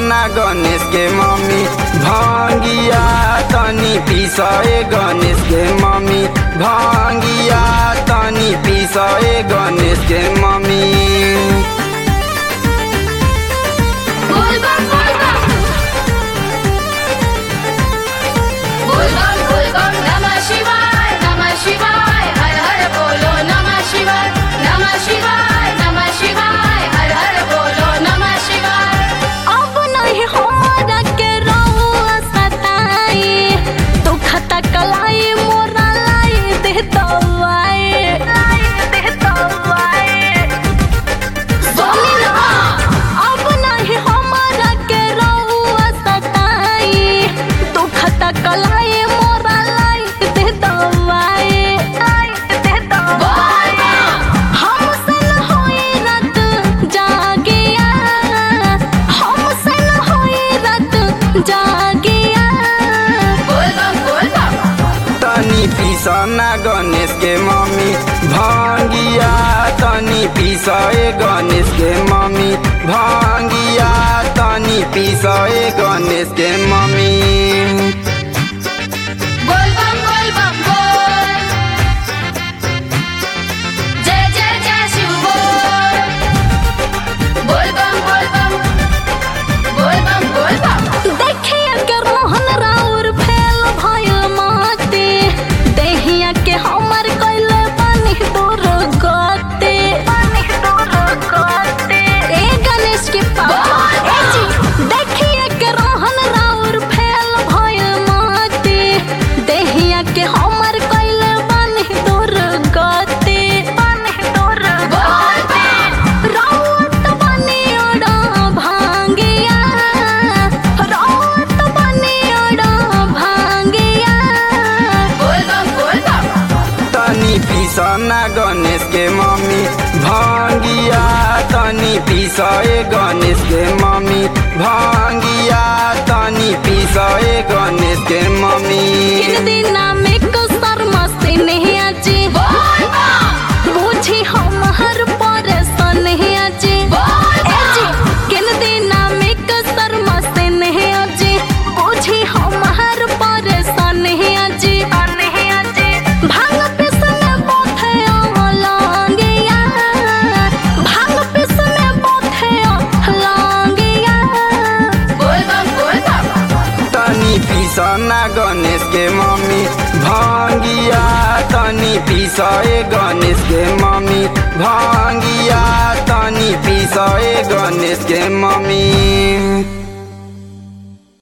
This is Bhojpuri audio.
ना गणेश के मम्मी भांगिया तनी पिसए गणेश के मम्मी भांगिया तनी पिसए गणेश के मम्मी बोल बम बोल बम बोल बम बोल बम नमः शिवाय नमः शिवाय हर हर बोलो नमः शिवाय नमः शिवाय नमः शिवाय हर हर बोलो नमः शिवाय अब नहीं हमरा के रहुआ सताई दुख तकलाई मोरा लाई दे दवाई लाई दे दवाई सुनी ना अब नहीं हमरा के रहुआ सताई दुख तकलाई मोरा लाई दे दवाई लाई दे दवाई हमसे न होई रात जागिया हमसे न होई रात जागिया बोल बम बोल बम तनी पिसना गणेश के मम्मी भांगिया तनी पिसए गणेश के मम्मी भांगिया तनी पिसए गणेश के मम्मी बोल बम बोल बम बोल जय जय जय शिव बोल बोल बम बोल बम बोल बम बोल बम देखिया के रोहन राउर फैल भइल माते देहिया के हमर कइले पानी दूर गते पानी दूर गते ए गणेश के पापा ए जी देखिया के रोहन राउर फैल भइल माते देहिया के हमर कइले पानी दूर गते पानी दूर गते राउत बनी ओड़ा भांगिया राउत बनी ओड़ा भांगिया बोल बम बोल बम तनी पिसना गणेश के मम्मी भांगिया तनी पिसए गणेश के मम्मी भांगिया तनी पिसए गणेश के मम्मी किन दिना में कसर मस्ती नहीं आजी बोल बम बुझी हम हर परेशान नहीं आजी बोल ए जी किन दिना में कसर मस्ती नहीं आजी बुझी हम हर परेशान नहीं आजी नहीं आजी भांग पिसने बोथे लांगिया भांग पिसने बोथे लांगिया बोल बम बोल बम तनी पिसना गणेश के मम्मी भांगिया तनी पिसए गणेश के मम्मी भांगिया तनी पिसए गणेश के मम्मी